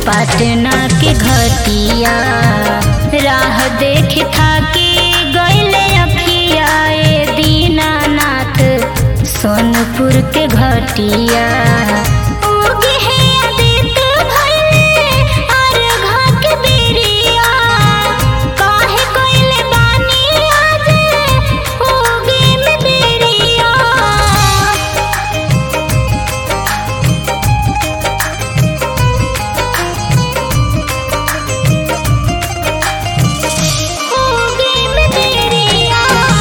पटना के घटिया राह देख थाकी गईले अखिया ए दीनानाथ सोनपुर के घटिया उगे है आदित्य भइले अर्घा के बेरिया काहे कइले बानी आज उगे में देरिया होगी मैं तेरिया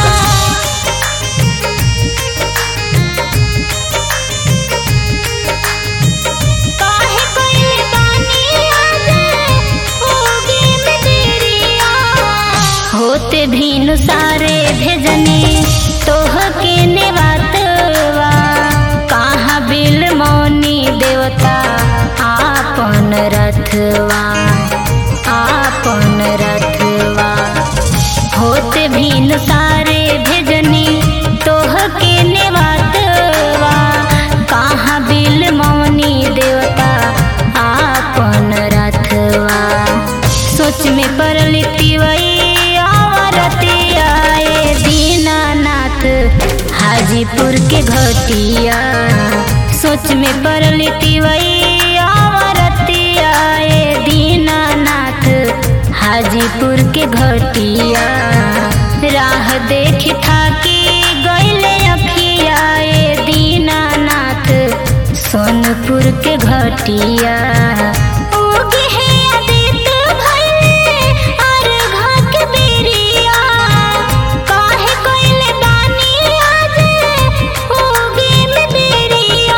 काहे कइले बानी आज होगी मैं तेरिया होते भीनु सारे भेजने तोह के नेवातवा कहाँ बिल मौनी देवता आपन रथवा आपन रथवा होते भीन सारे भेजनी तोह के नेवातवा कहाँ बिल मौनी देवता आपन रथवा सोच में पड़ल तिवई आवरतिया ए दीनानाथ हाजीपुर के घटिया सोच में पड़ल तिवई आवरतिया ए दीनानाथ हाजीपुर के घटिया राह देख थाकी गईले अखिया ए दीनानाथ सोनपुर के घटिया उगे है आदित्य भइले अर्घा के बेरिया काहे कइले बानी आज उगे में देरिया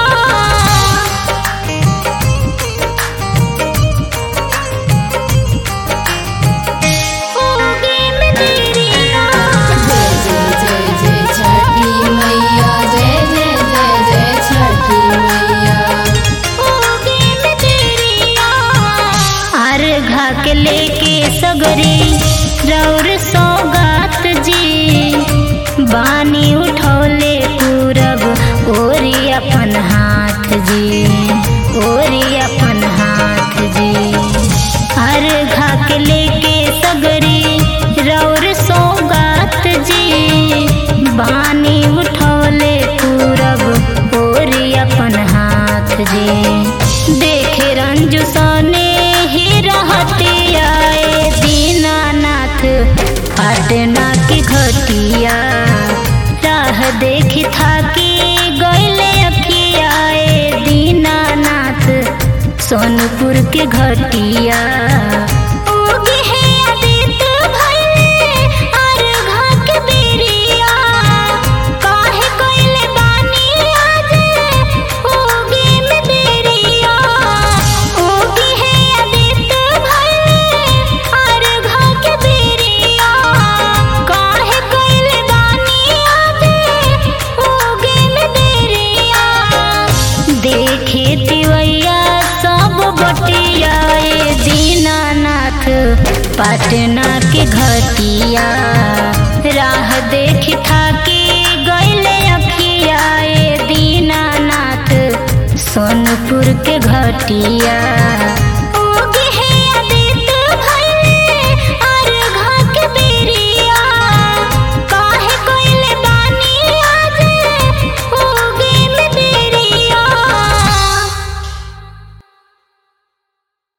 होगी मैं तेरिया जय जय जय जय छठी मैया जय जय जय जय छठी मैया होगी मैं तेरिया अर्घा के लेके सगरी रौर सौगात जी बानी उठौले पूरब ओरी अपन हाथ जी ओरी अपन हाथ जी अर्घा के लेके सगरी रौर सौगात जी बानी उठौले पूरब ओरी अपन हाथ जी देखे रंजू सने ही रहती आए दीनानाथ पटना की घटिया राह देख थाकी गईले अखिया ए दीनानाथ सोनपुर के घटिया उगे है आदित्य भइले अर्घा के बेरिया काहे कइले बानी आज उगे में देरिया उगे है आदित्य भइले अर्घा के बेरिया काहे कइले बानी आज उगे में देरिया देखे तिवैया सब बटिया ए दीनानाथ पटना के घटिया राह देख थाकी गईले अखिया ए दीनानाथ सोनपुर के घटिया